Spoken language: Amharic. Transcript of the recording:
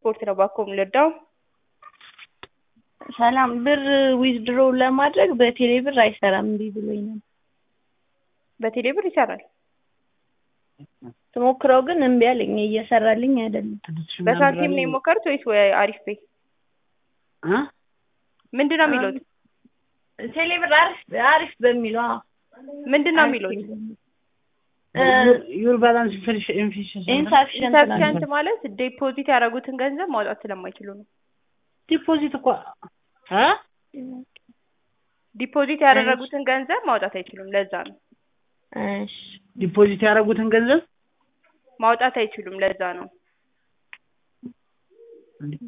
ስፖርት ነው ባኮ የምንወዳው። ሰላም ብር ዊዝድሮ ለማድረግ በቴሌ ብር አይሰራም እምቢ ብሎኝ ነው። በቴሌ ብር ይሰራል። ስሞክረው ግን እምቢ አለኝ እየሰራልኝ አይደለም። በሳንቲም ነው የሞከሩት ወይስ ወይ አሪፍ ፔይ? ምንድን ነው የሚሉት? ቴሌ ብር አሪፍ አሪፍ በሚለው አዎ። ምንድን ነው የሚሉት? ዩር ባላንስ ኢንሳፊሽንት ኢንሰፊሸንት ማለት ዴፖዚት ያደረጉትን ገንዘብ ማውጣት ስለማይችሉ ነው። ዲፖዚት እኮ አ ዲፖዚት ያደረጉትን ገንዘብ ማውጣት አይችሉም። ለዛ ነው እሺ ዲፖዚት ያደረጉትን ገንዘብ ማውጣት አይችሉም። ለዛ ነው